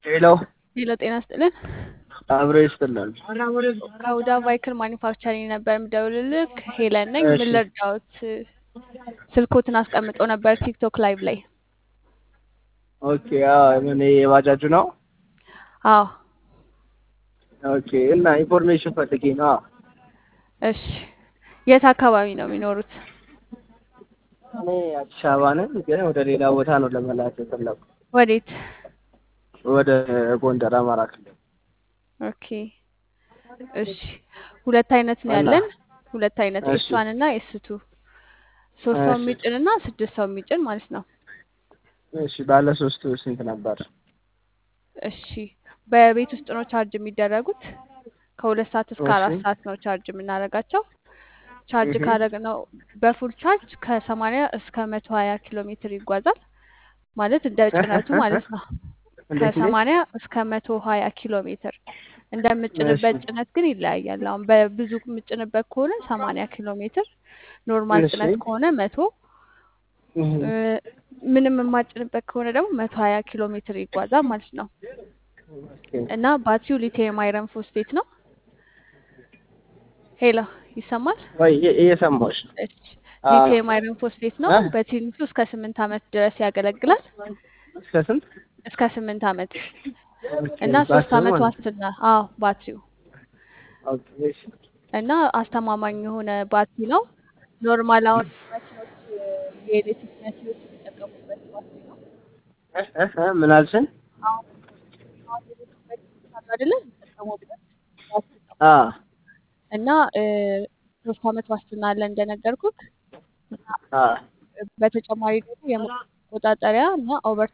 ሄሎ ሄሎ ጤና ስጥልን። አብሮ ይስጥልን። ከሁዳ ቫይክል ማኒፋክቸሪንግ ነበር የምደውልልህ። ሄለን ነኝ። እሺ። ምን ልርዳዎት? ስልኮትን አስቀምጦ ነበር ቲክቶክ ላይቭ ላይ። ኦኬ አዎ፣ ምን የባጃጁ ነው? አዎ ኦኬ እና ኢንፎርሜሽን ፈልጌ ነው። እሺ። የት አካባቢ ነው የሚኖሩት? እኔ አዲስ አበባ ነኝ፣ ግን ወደ ሌላ ቦታ ነው ለመላክ የፈለኩ ወዴት? ወደ ጎንደር አማራ ክልል። ኦኬ እሺ። ሁለት አይነት ነው እና ያለን። ሁለት አይነት እሺ ኤስዋን እና ኤስቱ ሶስት ሰው እሺ የሚጭን እና ስድስት ሰው የሚጭን ማለት ነው። እሺ ባለ ሶስቱ ስንት ነበር? እሺ በቤት ውስጥ ነው ቻርጅ የሚደረጉት። ከሁለት ሰዓት እስከ እሺ አራት ሰዓት ነው ቻርጅ የምናደርጋቸው። ቻርጅ እህ ካደረግነው በፉል ቻርጅ ከሰማንያ እስከ መቶ ሀያ ኪሎ ሜትር ይጓዛል። ማለት እንደ ጭነቱ ማለት ነው። እንዴት እንዴት? ከሰማንያ እስከ መቶ ሀያ ኪሎ ሜትር እሺ እንደምጭንበት ጭነት ግን ይለያያል። አሁን በብዙ የምጭንበት ከሆነ ሰማንያ ኪሎ ሜትር፣ ኖርማል እሺ ጭነት ከሆነ መቶ እህ እ፣ ምንም የማጭንበት ከሆነ ደግሞ መቶ ሀያ ኪሎ ሜትር ይጓዛል ማለት ነው። ኦኬ እና ባትሪው ሊቲየም አይረን ፎስፌት ነው። ሄሎ ይሰማል? ወይ እየ- እየሰማሁሽ ነው። እሺ አዎ ሊቲየም አይረን ፎስፌት ነው። እ በትንሹ እስከ ስምንት ዓመት ድረስ ያገለግላል። እስከ ስንት? እስከ ስምንት ዓመት ኦኬ እና ሶስት ባትሪው ዓመት ማለት ነው። ዋስትና። አዎ ባትሪው ኦኬ እሺ እና አስተማማኝ የሆነ ባትሪ ነው። ኖርማል አሁን መኪኖች የኤሌክትሪክ መኪኖች የሚጠቀሙበት ባትሪ ነው። እህ እህ እህ ምን አልሽኝ? አሁን አሁን ኤሌክትሪክ መኪኖች አሉ አይደለ? የሚጠቀሙበት ባትሪ ነው አ እና እ፣ ሶስት ዓመት ዋስትና አለ እንደነገርኩት እና አ በተጨማሪ ደግሞ የሙቀት መቆጣጠሪያ እና ኦቨር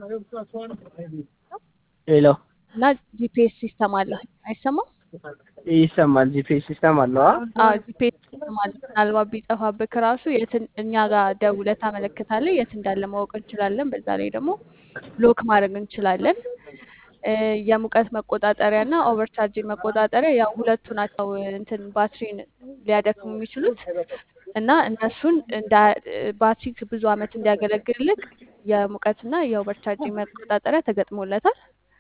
ሄሎ እና ጂፒኤስ ሲስተም አለው። አይሰማም? ይሰማል። ጂፒኤስ ሲስተም አለው። አ አዎ ጂፒኤስ ሲስተም አለው። ምናልባት ቢጠፋብክ ራሱ የት እኛ ጋር ደውለህ ታመለክታለህ፣ የት እንዳለ ማወቅ እንችላለን። በዛ ላይ ደግሞ ሎክ ማድረግ እንችላለን። እ፣ የሙቀት መቆጣጠሪያ እና ኦቨርቻርጅ መቆጣጠሪያ ያው ሁለቱ ናቸው እንትን ባትሪን ሊያደክሙ የሚችሉት እና እነሱን እንዳ ባትሪ ብዙ ዓመት እንዲያገለግልልክ የሙቀትና የኦቨርቻርጅ መቆጣጠሪያ ተገጥሞለታል።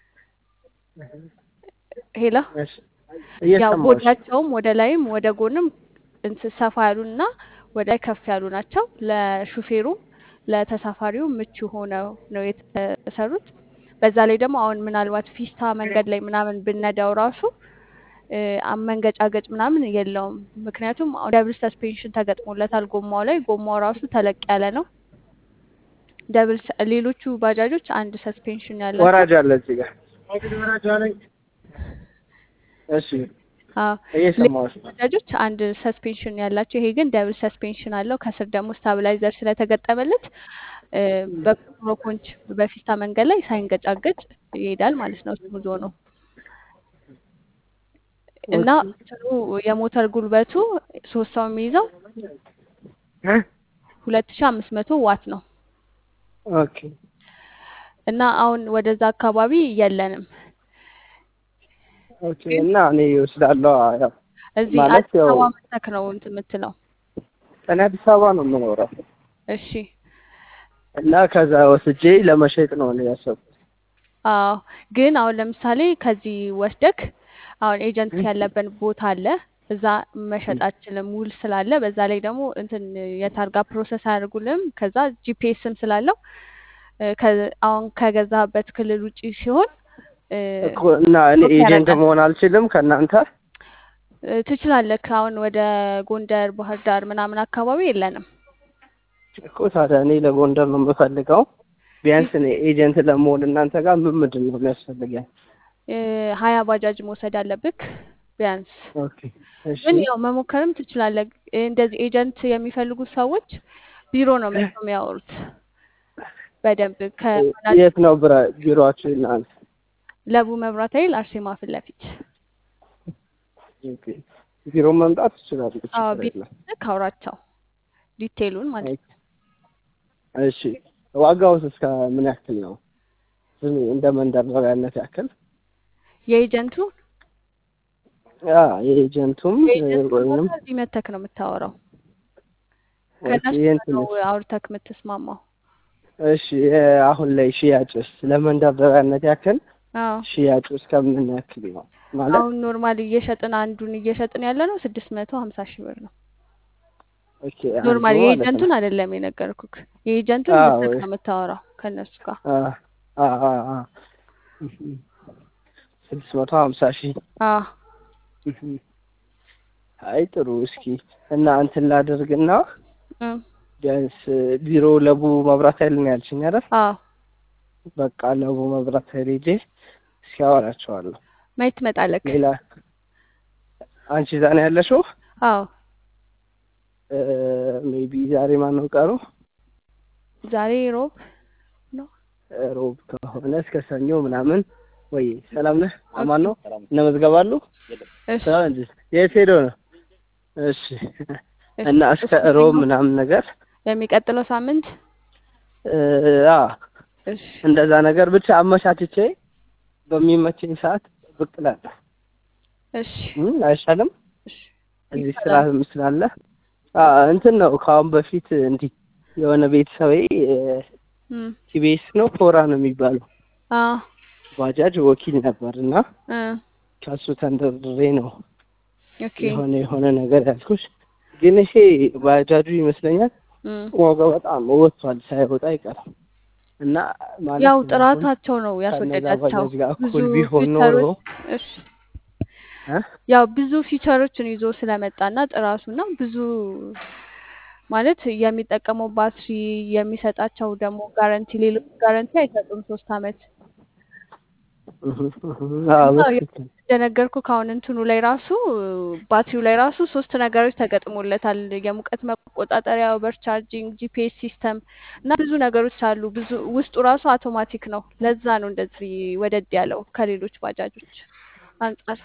ሄሎ እሺ ያው እየሰማሁሽ ነው። ቦዲያቸውም ወደ ላይም ወደ ጎንም እንትን ሰፋ ያሉና ወደ ላይ ከፍ ያሉ ናቸው። ለሹፌሩም ለተሳፋሪውም ምቹ ሆነው ነው የተሰሩት። በዛ ላይ ደግሞ አሁን ምናልባት ፊስታ መንገድ ላይ ምናምን ብነዳው ራሱ እ፣ መንገጫገጭ ምናምን የለውም። ምክንያቱም ደብል ሰስፔንሽን ተገጥሞለታል ጎማው ላይ። ጎማው ራሱ ተለቅ ያለ ነው። ደብል ሰ- ሌሎቹ ባጃጆች አንድ ሰስፔንሽን ያላቸው ወራጅ አለ እዚህ ጋር። እሺ አዎ ሌሎች እየሰማሁሽ ነው። ባጃጆች አንድ ሰስፔንሽን ያላቸው፣ ይሄ ግን ደብል ሰስፔንሽን አለው። ከስር ደግሞ ስታብላይዘር ስለተገጠመለት እ፣ በኮሮኮንች በፊስታ መንገድ ላይ ሳይንገጫገጭ ይሄዳል ማለት ነው። ስሙዝ ሆኖ እና ኦኬ እንትኑ የሞተር ጉልበቱ ሶስት ሰው የሚይዘው እ ሁለት ሺ አምስት መቶ ዋት ነው ኦኬ እና አሁን ወደዛ አካባቢ የለንም። ኦኬ ግን እና እኔ እወስዳለሁ። ያው እዚህ ማለት አዲስ ያው አበባ መተክ ነው እንትን የምትለው። እኔ አዲስ አበባ ነው የምኖረው እሺ እና ከዛ ወስጄ ለመሸጥ ነው እኔ ያሰብኩት። አዎ ግን አሁን ለምሳሌ ከዚህ ወስደክ አሁን ኤጀንት ያለበት ቦታ አለ። እዛ መሸጥ አችልም ውል ስላለ፣ በዛ ላይ ደግሞ እንትን የታርጋ ፕሮሰስ አያደርጉልም። ከዛ ጂፒኤስም ስላለው እ፣ ከ- አሁን ከገዛበት ክልል ውጪ ሲሆን እ፣ እኮ እና እኔ ሎክ ኤጀንት ያደርጋል። መሆን አልችልም ከእናንተ? እ፣ ትችላለህ። አሁን ወደ ጎንደር፣ ባህር ዳር ምናምን አካባቢ የለንም። እኮ ታዲያ እኔ ለጎንደር ነው የምፈልገው። ቢያንስ እኔ ኤጀንት ለመሆን እናንተ ጋር ምን ምንድን ነው የሚያስፈልገኝ? እ፣ ሀያ ባጃጅ መውሰድ አለብክ ቢያንስ። ኦኬ እሺ ግን ያው መሞከርም ትችላለህ። እንደዚህ ኤጀንት የሚፈልጉ ሰዎች ቢሮ ነው መጥተው የሚያወሩት በደንብ ከወላጅ የት ነው ብረ ቢሮአችሁ እናንተ? ለቡ መብራት ኃይል አርሴማ ፊት ለፊት። ኦኬ ቢሮ መምጣት ትችላለህ፣ አዎ ችግር ቢሮ የለም። ካውራቸው ዲቴይሉን ማለት ነው። እሺ ዋጋውስ እስከ ምን ያክል ነው? ዝም እንደ መንደርደሪያነት ያክል? የኤጀንቱ ያ የኤጀንቱም የኤጀንቱ ወይንም ቦታ እዚህ መተክ ነው የምታወራው። ኦኬ ከእነሱ ይሄን ጋር ነው ትንሽ አውርተክ የምትስማማው። እሺ አሁን ላይ ሽያጭስ ለመንደርደሪያነት ያክል አዎ ሽያጩ እስከምን ያክል ነው ማለት አሁን ኖርማል እየሸጥን አንዱን እየሸጥን ያለ ነው ስድስት መቶ ሀምሳ ሺህ ብር ነው። ኦኬ አንዱ ኖርማል ማለት ነው የኤጀንቱን አይደለም የነገርኩክ። የኤጀንቱን አዎ ብትክ ነው የምታወራው ከእነሱ ጋር። አ አ አ አ ስድስት መቶ ሀምሳ ሺህ አዎ አይ ጥሩ እስኪ እና እንትን ላድርግና እም፣ ቢያንስ ቢሮ ለቡ መብራት ኃይል ነው ያልሽኝ አይደል? አዎ በቃ ለቡ መብራት ኃይል ሄጄ እስኪ አወራቸዋለሁ። ማየት ትመጣለክ? ሌላ አንቺ እዛ ነው ያለሽው? አዎ ሜቢ ዛሬ ማን ነው ቀሩ? ዛሬ ሮብ ነው። ሮብ ከሆነ እስከ ሰኞ ምናምን ወይ ሰላም ነህ? አማን ነው እነ መዝገብ አሉ? እሺ ሰላም እንጂ የት ሄዶ ነው? እሺ እሺ እና እስከ እስከ ሮብ ሰኞ ምናምን ነገር የሚቀጥለው ሳምንት እ አ እሺ እንደዛ ነገር ብቻ አመቻችቼ በሚመቸኝ ሰዓት ብቅ እላለሁ። እሺ እም፣ አይሻልም? እሺ እዚህ ስራ ይቻላል። ስላለ አ እንትን ነው ከአሁን በፊት እንዲህ የሆነ ቤተሰቤ እም፣ ቲቤስ ነው ኮራ ነው የሚባለው አዎ ባጃጅ ወኪል ነበር እና እ ከሱ ተንደርድሬ ነው ኦኬ የሆነ የሆነ ነገር ያልኩሽ። ግን ይሄ ባጃጁ ይመስለኛል እም፣ ዋጋው በጣም ወጥቷል፣ ሳይወጣ አይቀርም እና ማለት ያው አሁን ጥራታቸው ነው ከነዛ ያስወደዳቸው። ባጃጅ ጋር ብዙ እኩል ቢሆን ኖሮ ፊቸሮች እሺ እ ያው ብዙ ፊቸሮችን ይዞ ስለመጣና ጥራቱና ብዙ ማለት የሚጠቀመው ባትሪ የሚሰጣቸው ደግሞ ጋረንቲ ሌሎች ጋረንቲ አይሰጡም ሶስት አመት እህ እህ አዎ እና በትክክል እንደነገርኩ ከአሁን እንትኑ ላይ ራሱ ባትሪው ላይ ራሱ ሶስት ነገሮች ተገጥሞለታል። የሙቀት መቆጣጠሪያ፣ ኦቨር ቻርጂንግ፣ ጂፒኤስ ሲስተም እና ብዙ ነገሮች አሉ። ብዙ ውስጡ ራሱ አውቶማቲክ ነው። ለዛ ነው እንደዚህ ወደድ ያለው ከሌሎች ባጃጆች አንጻር።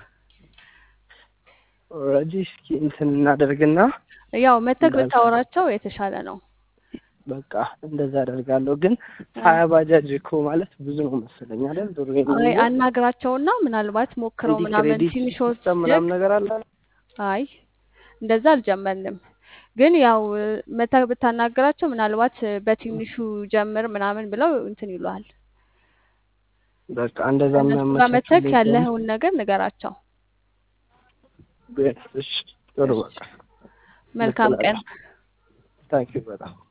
ኦልሬዲ እስኪ እንትን እናደርግና ያው መተክ እንዳልኩ ብታወራቸው የተሻለ ነው። በቃ እንደዛ አደርጋለሁ። ግን ሀያ ባጃጅ እኮ ማለት ብዙ ነው መሰለኝ አይደል? ድሮ አይ የሚይዘው አናግራቸውና ምናልባት ሞክረው እንዲህ ምናምን ክሬዲት ትንሽ ሲስተም ወስደክ ምናምን ነገር አለ። አይ እንደዛ አልጀመርንም። ግን ያው መተክ ብታናግራቸው ምናልባት በትንሹ ጀምር ምናምን ብለው እንትን ይሉሃል። በቃ እንደዛ እነሱ ጋር መተክ የሚያመቻቹልኝ ከሆነ ያለኸውን ነገር ንገራቸው። ቢያንስ እሺ፣ ጥሩ እሺ በቃ መልካም ቀን። ልክ እላለሁ። ታንኪዩ በጣም